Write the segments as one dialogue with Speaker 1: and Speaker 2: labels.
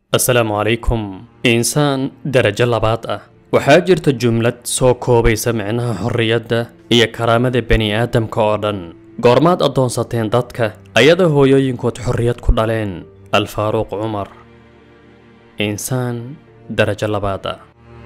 Speaker 1: asalaamu calaykum insaan darajo labaad ah waxaa jirta jumlad soo koobaysa micnaha xorriyadda iyo karaamada bani aadamka oo dhan goormaad addoonsateen dadka ayadoo hooyooyinkood xorriyad ku dhaleen alfaaruuq cumar insaan darajo labaad ah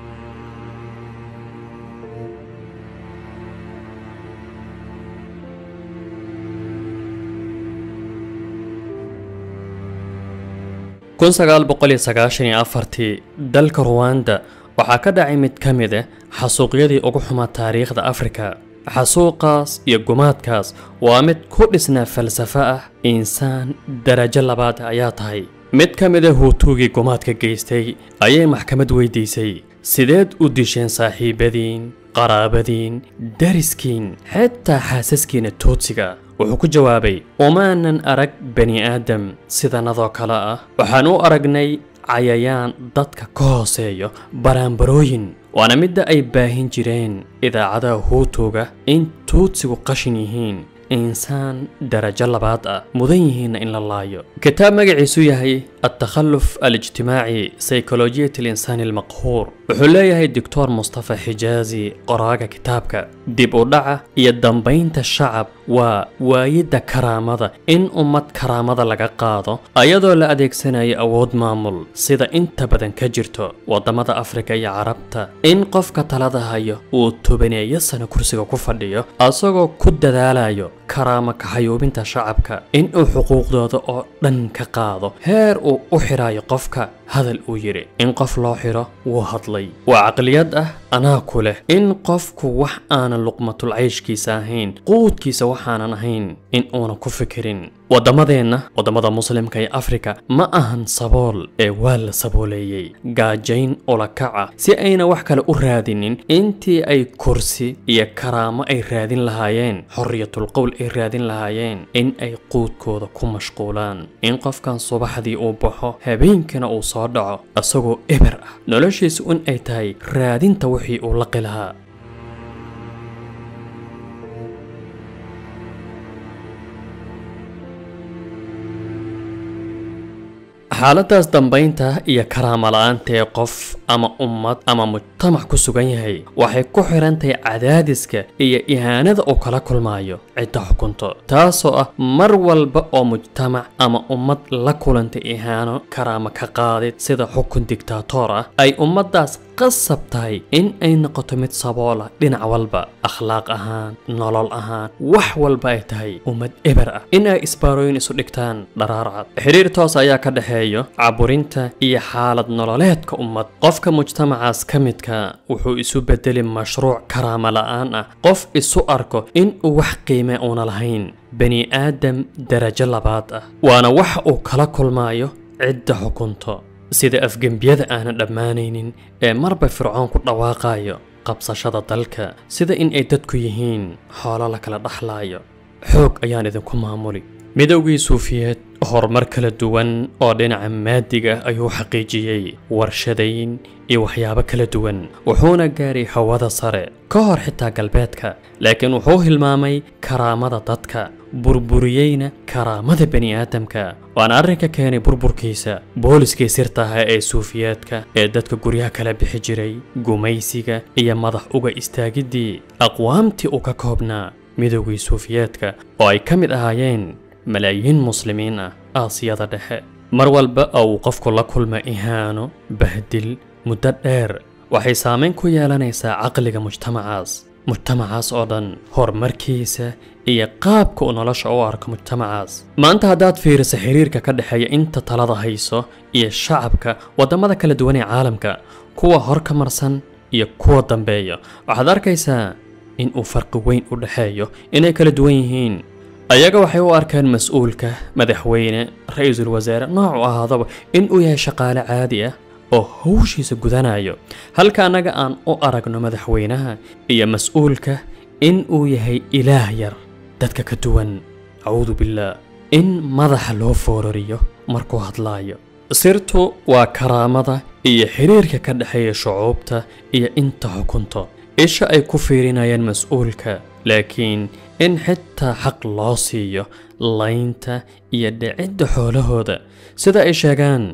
Speaker 1: kun sagaal boqol iyo sagaashan iyo afartii dalka ruwanda waxaa ka dhacay mid ka mid ah xasuuqyadii ugu xumaa taariikhda afrika xasuuqaas iyo gumaadkaas waa mid ku dhisnaa falsafo ah insaan darajo labaad ayaa tahay mid ka mid a huutuugii gumaadka geystay ayay maxkamad weydiisay sideed u disheen saaxiibadiin qaraabadiin dariskiin xitaa xaasaskiina toodsiga wuxuu ku jawaabay umaanan arag bani aadam sidanadoo kale ah waxaan u aragnay cayayaan dadka ka hooseeyo baraanbarooyin waana midda ay baahin jireen idaacadaha huutuga in tuudsigu qashin yihiin insaan darajo labaad ah mudan yihiinna in la laayo kitaab magaciisu yahay التخلف الاجتماعي سيكولوجية الإنسان المقهور wuxuu leeyahay doctor mustafa xijaazi qoraaga kitaabka dib u dhaca iyo dambaynta shacab waa waayidda karaamada in ummad karaamada laga qaado ayadoo la adeegsanayo awood maamul sida inta badan ka jirto waddamada afrika iyo carabta in qofka talada hayo uu tobaneeyo sano kursiga ku fadhiyo asagoo ku dadaalayo karaamo kaxayuubinta shacabka in uu xuquuqdooda oo dhan ka qaado heer uu u xidhaayo qofka hadal uu yidhi in qof loo xidho wuu hadlay waa caqliyad ah anaa ku leh in qofku wax aanan luqmatul cayshkiisa ahayn quudkiisa waxaanan ahayn in uunan ku fikirin waddamadeenna waddamada muslimka ee afrika ma ahan sabool ee waa la sabooleeyey gaajayn ulakaca si ayna wax kale u raadinin intii ay kursi iyo karaamo ay raadin lahaayeen xorriyatul qowl ay raadin lahaayeen in ay quudkooda ku mashquulaan in qofkan subaxdii uu baxo habeenkiina uu soo dhaco isagoo eber ah noloshiisu in ay tahay raadinta wixii uu laqi lahaa xaaladaas dambaynta iyo karaama la-aanta ee qof ama ummad ama mujtamac ku sugan yahay waxay ku xiran tahay cadaadiska iyo ihaanada uu kala kulmaayo cidda xukunto taasoo ah mar walba oo mujtamac ama ummad la kulantay ihaano karaama ka qaadid sida xukun digtaatoor ah ay ummaddaas qasab tahay in ay noqoto mid saboola dhinac walba akhlaaq ahaan nolol ahaan wax walba ay tahay ummad eber ah in ay isbaarooyin isu dhigtaan dharaarcad xiriir toos ayaa ka dhexeeyo caburinta iyo xaalad nololeedka ummad qofka mujtamacaas ka midka wuxuu isu bedeli mashruuc karaama la-aan ah qof isu arko in uu wax qiime uuna lahayn bani aadam darajo labaad ah waana wax uu kala kulmaayo cidda xukunto sida afgembiyada aanan dhammaanaynin ee marba fircoon ku dhawaaqayo qabsashada dalka sida in ay dadku yihiin xoolo la kala dhaxlaayo xoog ayaan idinku maamuli midowgii suufiyeed horumar kala duwan oo dhinaca maadiga ayuu xaqiijiyey warshadayn iyo waxyaabo kala duwan wuxuuna gaaray hawada sare ka hor xitaa galbeedka laakiin wuxuu hilmaamay karaamada dadka burburiyeyna karaamada bani aadamka waana arrinka keenay burburkiisa booliskii sirtaha ee suufiyeedka ee dadka guryaha kala bixi jiray gumaysiga iyo madax uga istaagiddii aqwaamtii uu ka koobnaa midowgii suufiyeedka oo ay ka mid ahaayeen malaayiin muslimiin ah aasiyada dhexe mar walba oo uu qofku la kulma ihaano bahdil muddo dheer waxay saamayn ku yeelanaysaa caqliga mujtamacaas mujtamacaas oo dhan horumarkiisa iyo qaabka uu nolosha u arko mujtamacaas maanta haddaad fiiriso xiriirka ka dhexeeya inta talada hayso iyo shacabka waddamada kala duwan ee caalamka kuwa hor ka marsan iyo kuwa dambeeya waxaad arkaysaa in uu farqi weyn u dhexeeyo inay kala duwan yihiin ayaga waxay u arkaan mas-uulka madaxweyne ra-iisul wasaare noocu ahaadaba in uu yahay shaqaale caadi ah oo hawshiisa gudanayo halka annaga aan u aragno madaxweynaha iyo mas-uulka in uu yahay ilaah yar dadka ka duwan acuudu billaah in madaxa loo foorariyo markuu hadlaayo sirtu waa karaamada iyo xiriirka ka dhexeeya shucuubta iyo inta xukunto isha ay ku fiirinayaan mas-uulka laakiin in xitaa xaq loo siiyo laynta iyo dhicidda xoolahooda sida ay sheegaan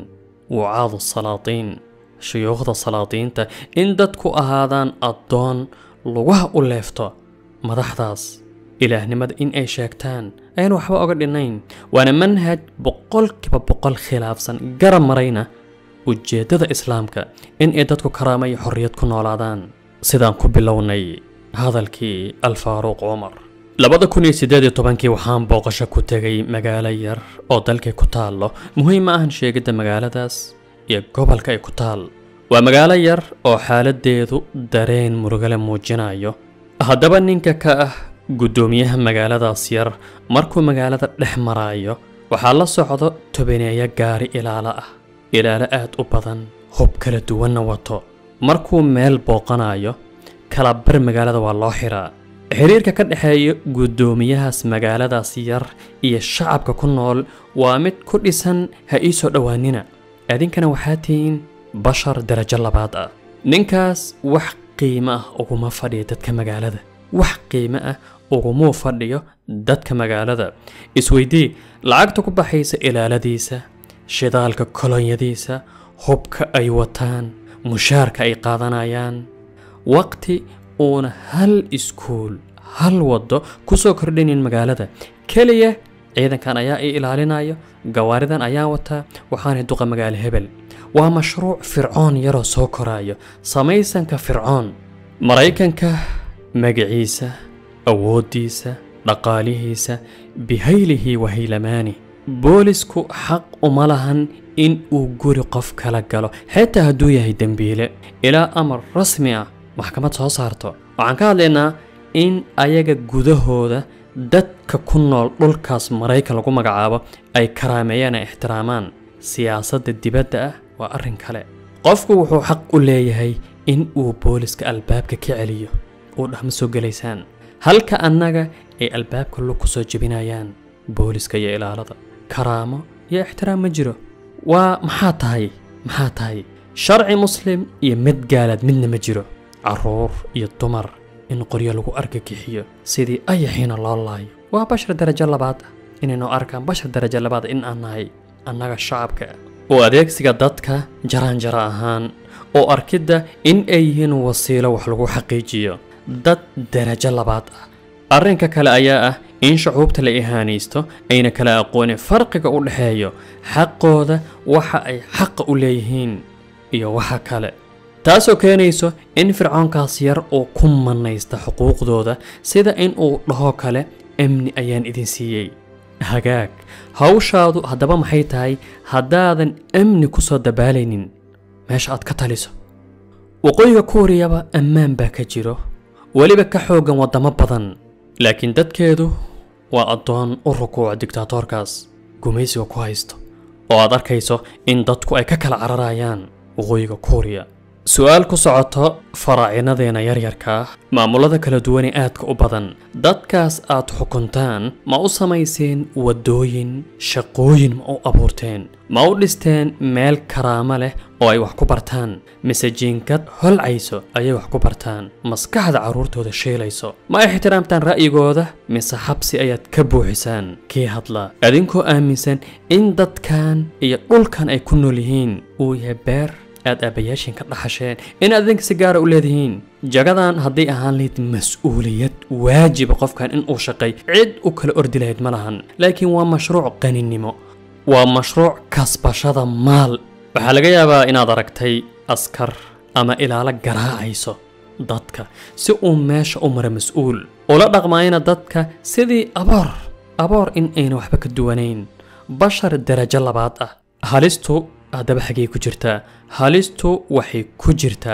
Speaker 1: wucaadu salaatiin shuyuukhda salaadiinta in dadku ahaadaan addoon lugaha u leefto madaxdaas ilaahnimada in ay sheegtaan ayaan waxba oga dhinnayn waana manhaj boqolkiiba boqol khilaafsan garab marayna ujeeddada islaamka in ay dadku karaama iyo xorriyad ku noolaadaan sidaan ku bilownay hadalkii alfaaruuq cumar labada kun iyo siddeed iyo tobankii waxaan booqasho ku tegay magaalo yar oo dalkay ku taallo muhiim ma ahan sheegidda magaaladaas iyo gobolka ay ku taal waa magaalo yar oo xaaladdeedu dareen murugale muujinayo haddaba ninka ka ah guddoomiyaha magaaladaas yar markuu magaalada dhex maraayo waxaa la socdo tobaneeyo gaari ilaalo ah ilaalo aad u badan hub kala duwanna wato markuu meel booqanayo kala bar magaalada waa loo xiraa xiriirka ka dhexeeya guddoomiyahaas magaaladaas yar iyo shacabka ku nool waa mid ku dhisan ha ii soo dhowaanina adinkana waxaa tihiin bashar darajo labaad ah ninkaas wax qiimo ah uguma fadhiyo dadka magaalada wax qiimo ah ugumuu fadhiyo dadka magaalada isweydii lacagta ku baxaysa ilaaladiisa shidaalka kolonyadiisa hubka ay wataan mushaarka ay qaadanayaan waqti uuna hal iskuul hal waddo ku soo kordhinin magaalada keliya ciidankan ayaa i ilaalinayo gawaaridan ayaa wataa waxaanay duqa magaalo hebel waa mashruuc fircoon yaroo soo koraayo samaysanka fircoon maraykanka magaciisa awooddiisa dhaqaalihiisa bihaylihi wa haylamaani boolisku xaq uma lahan in uu guri qof kala galo xitaa hadduu yahay dembiile ilaa amar rasmi ah maxkamad soo saarto waxaan ka hadlaynaa in ayaga gudahooda dadka ku nool dhulkaas maraykan lagu magacaabo ay karaameeyaan ay ixtiraamaan siyaasadda dibadda ah waa arrin kale qofku wuxuu xaq u leeyahay in uu booliska albaabka ka celiyo uu dhahma soo gelaysaan halka annaga ay albaabka lug ku soo jebinayaan booliska iyo ilaalada karaamo iyo ixtiraam ma jiro waa maxaa tahay maxaa tahay sharci muslim iyo mid gaalaad midna ma jiro carruur iyo dumar in qoryo lagu argagixiyo sidii ayaxiina loo laayo waa bashar darajo labaad ah inaynoo arkaan bashar darajo labaad in aan nahay annaga shacabka ah oo adeegsiga dadka jaraanjara ahaan oo arkidda in ay yihiin wasiilo wax lagu xaqiijiyo dad darajo labaad ah arrinka kale ayaa ah in shucuubta la ihaanaysto ayna kala aqoonin farqiga u dhexeeyo xaqooda waxa ay xaqa u leeyihiin iyo waxa kale taasoo keenayso in fircoonkaas yar uu ku mannaysta xuquuqdooda sida in uu dhaho kale amni ayaan idin siiyey hagaag hawshaadu haddaba maxay tahay haddaadan amni ku soo dabaalaynin meesha aad ka taliso waqooyiga kuuriyaba ammaan baa ka jiro weliba ka xooggan waddamo badan laakiin dadkeedu waa addoon u rukuuca digtaatoorkaas gumaysiga ku haysto oo aad arkayso in dadku ay ka kala cararayaan waqooyiga kuuriya su-aal ku socoto faraacinadeenna yaryarka ah maamulada kala duwanee aadka u badan dadkaas aad xukuntaan ma u samayseen waddooyin shaqooyin ma u abuurteen ma u dhisteen meel karaamo leh oo ay wax ku bartaan mise jiinkad holcayso ayay wax ku bartaan maskaxda carruurtooda sheelayso ma ixtiraamtaan ra'yigooda mise xabsi ayaad ka buuxisaan kii hadla adinkoo aaminsan in dadkan iyo dhulkan ay ku nool yihiin uu yahay beer aad aabbayaashiin ka dhaxasheen in aad idinka si gaara u leedihiin jagadan hadday ahaan lahayd mas-uuliyad waajiba qofkan in uu shaqay cid u kala ordi lahayd ma lahan laakiin waa mashruuc qaninimo waa mashruuc kasbashada maal waxaa laga yaabaa inaad aragtay askar ama ilaalo garaacayso dadka si uu meesha u mara mas-uul ula dhaqmaayana dadka sidii aboor aboor in ayna waxba ka duwanayn bashar darajo labaad ah halistu haddaba xagay ku jirtaa halistu waxay ku jirtaa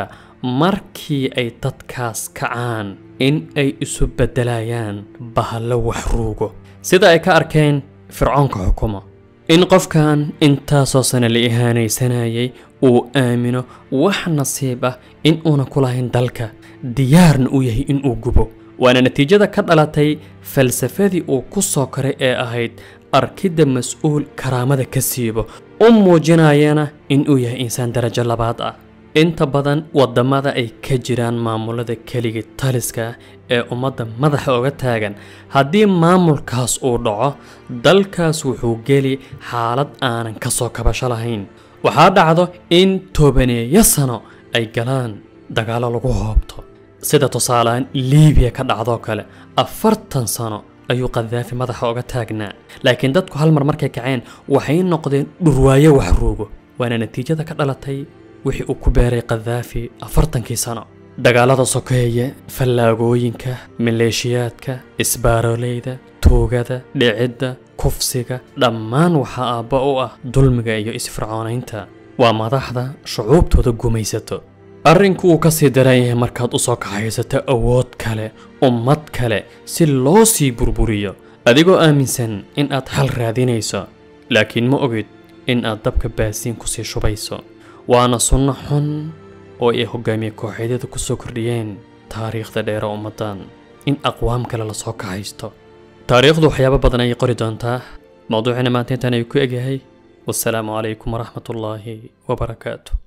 Speaker 1: markii ay dadkaas kacaan in ay isu beddelayaan bahallo waxruugo sida ay ka arkeen fircoonka xukumo in qofkan intaasoo sane la ihaanaysanayay uu aamino wax nasiib ah in uuna ku lahayn dalka diyaarna uu yahay in uu gubo waana natiijada ka dhalatay falsafadii uu ku soo koray ee ahayd arkidda mas-uul karaamada ka siibo u muujinayana in uu yahay insaan darajo labaad ah inta badan waddamada ay ka jiraan maamulada keligii taliska ee ummadda madaxa oga taagan haddii maamulkaas uu dhaco dalkaas wuxuu geli xaalad aanan ka soo kabasho lahayn waxaa dhacdo in tobaneeyo sano ay galaan dagaallo lagu hoobto sida tusaalehaan liibiya ka dhacdoo kale afartan sano ayuu kadaafi madaxa uga taagnaa laakiin dadku hal mar markay kaceen waxay noqdeen dhurwaayo waxruugo waana natiijada ka dhalatay wixii uu ku beeray kadaafi afartankii sano dagaalada sokeeye fallaagooyinka maleeshiyaadka isbaaroleyda tuugada dhicidda kufsiga dhammaan waxaa aabba u ah dulmiga iyo isfircoonaynta waa madaxda shucuubtooda gumaysato arrinku uu ka sii daran yahay markaad u soo kaxaysato awood kale ummad kale si loo sii burburiyo adigoo aaminsan in aad xal raadinayso laakiin ma ogid in aad dabka baasiin kusii shubayso waana sunno xun oo ay hogaamiye kooxeedyada ku soo kordhiyeen taariikhda dheere ummaddan in aqwaam kale lasoo kaxaysto taariikhdu waxyaabo badan ayay qori doontaa mawduucina maanta intaan ay ku egyahay wasalaamu calaykum waraxmatullaahi wabarakaatu